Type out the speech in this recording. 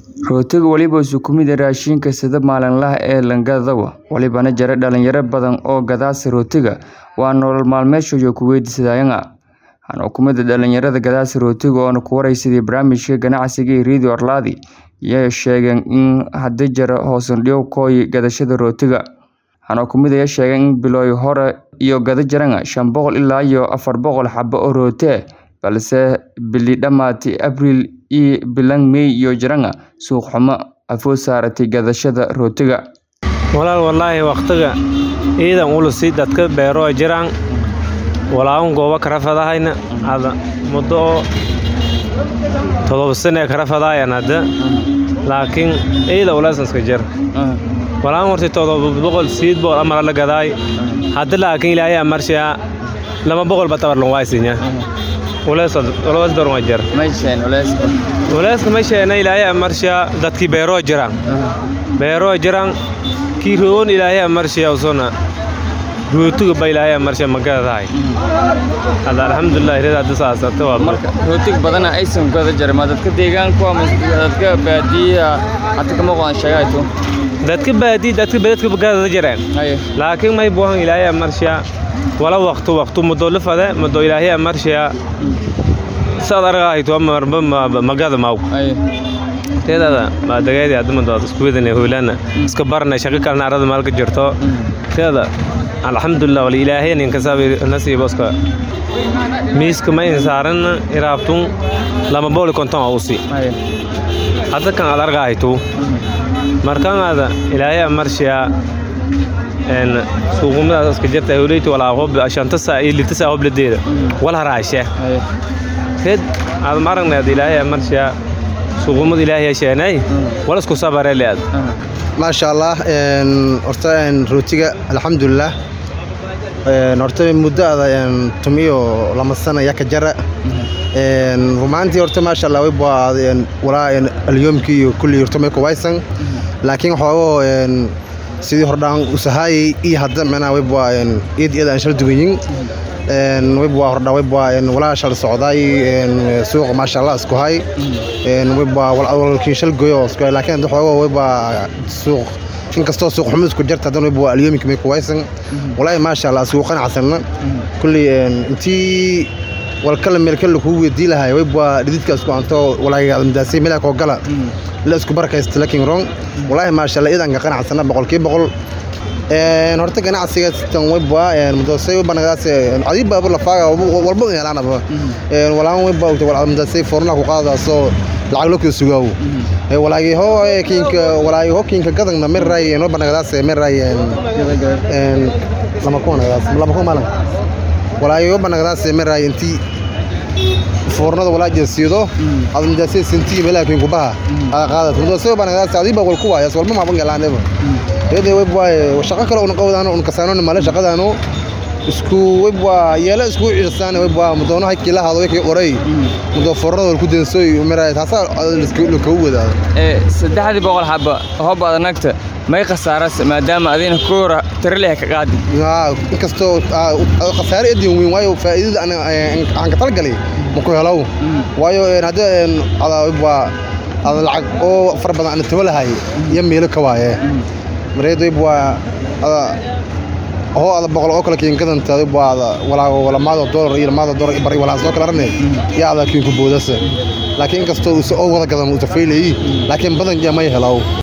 Rootiga waliba wuxuu ka mid yahay raashinka sida maalinlaha ah ee Langadawa, walibana jira dhalinyaro badan oo gadaasa rootiga waa nolol maalmeedkooda ku weydiisadaan. Waxaan ku mid ah dhalinyarada gadaasa rootiga oo ku wareysaday barnaamijka ganacsiga ee Radio Arladhi, iyagoo sheegeen in hadda jira hoos u dhac ku yimid gadashada rootiga. Waxaan ku mid ah sheegeen in bilowgii hore ay gadi jireen shan boqol ilaa iyo afar boqol xabbo oo rooti ah, balse bili dhamaatay Abriil iyo bilan May ay jiraan suuq xumo awood saartay gadashada rootiga. walaal wallaahi waqtiga ciidan ulusi dadka beero ay jiraan walaawan gooba kala fadahayna hada muddo todoba sano kala fadahayan hadda laakiin ciida ulaasan iska jir walaawan horta todoba boqol sideed boqol ama la gadaay hadda laakiin ilaahay amarshaa lama boqol ba tabar loo waaysinya ulaas ulaas door ma jir Meeshaan uleyska. ulaaska ma sheena ilaahay amarshaa dadkii beero ay jiraan beero ay jiraan kii roon ilaahay amarshaa usona rootiga ba ilaahay amarshaa magadahay hada alxamdulillaah irada hadda saasata waa Marka rootiga badan aysan gada jirin ma dadka deegaanka ama dadka baadiyaha hadda kama qodan sheegayto. dadka baadi dadka beledka bagada jireen Haye. laakiin may buuhan ilaahay amarshaa wala waqtu waqtu muddo la fade muddo ilaahay amarshaa saad argahayto marba magada maaw Haye. teedada ma dagaadi hadda muddo isku wadana hoolana iska barna shaqo kalena arada maalka jirto teeda alxamdulilah wal ilaahay nin kasaabi nasiib oska miiska ma insaaran iraabtun lama booli konton ausi Haye. hadda kan aad argahayto markan aada ilaahay amarshaa een suuqumadaas iska jirta hawleyti walaa qob shanta saa iyo lita saa hobladeeda wal haraashe Haye. red aad maragnaad ilaahay amarshaa suuqumada ilaahay sheenay wala isku sabare leed maasha allah een horta een rootiga alxamdulilah een horta muddo ada een tumiyo lama sano yaa ka jara een rumaantii horta maasha allah way baa een walaa een alyoomkii iyo kulli horta may ku waysan laakiin xoogoo een sidii hordhaan usahaayay iyo hadda macnaha way baa een iyad iyada aan shal duwayin een way baa hordhaa way baa een walaa shal socdaay een suuqa maasha allah isku hay een way baa walaalkiin shal goyo isku hay laakiin hadda xoogoo way baa suuq inkastoo suuq xumo isku jirta haddana way baa alyoomkii may ku waysan walaahi maasha allah suuq qanacsanna kulli een intii walkala meel kale kuu weydii lahay way baa dhididka isku anto walaahi adamdaasay meel koo gala la isku barakaysta laakiin wrong walaahi maasha allah idan ka qanacsana boqolkiiba boqol een horta ganacsiga tan way baa een mudasay way banagaas adiib baa la faaga walba heelaana ba een walaan way baa wal adamdaasay forna ku qaadaaso lacag loo kala sugaaw ee walaahi ho kiinka walaahi ho kiinka gadan mer ray no banagaas mer ray een lama ku banagaas lama ku malan walaahi ho banagaas mer ray intii foornada walaa jeesido adan jaasay sintii meelaa kiin ku baha qaadad mudasay banagaas adiib baa wal ku waayas walba ma bangalaaneba iyadoo way baa shaqo kale una qowdaan una kasaano mala shaqadaano isku way baa yeela isku ciirsaan way baa mudoono hay la hado way qoray mudo forrada wal ku deensoy maray taasa isku la ka wadaado Ee saddexdii boqol xabbo hoob aad nagta may khasaaras maadaama adina koora tirleh ka qaadi. haa inkastoo khasaare idin weyn waayo faa'iidada aan aan ka talgalay ma ku helaw waayo hadda ada way baa ada lacag oo far badan aan tawalahay iyo meelo ka waaye mareedo way baa ada oo ada boqol oo kale kiin gadanta way baa walaa wala maado dollar iyo maado dollar bari wala soo kala ranay yaa ada kiin ku boodasa laakiin inkastoo uu soo wada gadan uu tafaylay laakiin badan ma helaw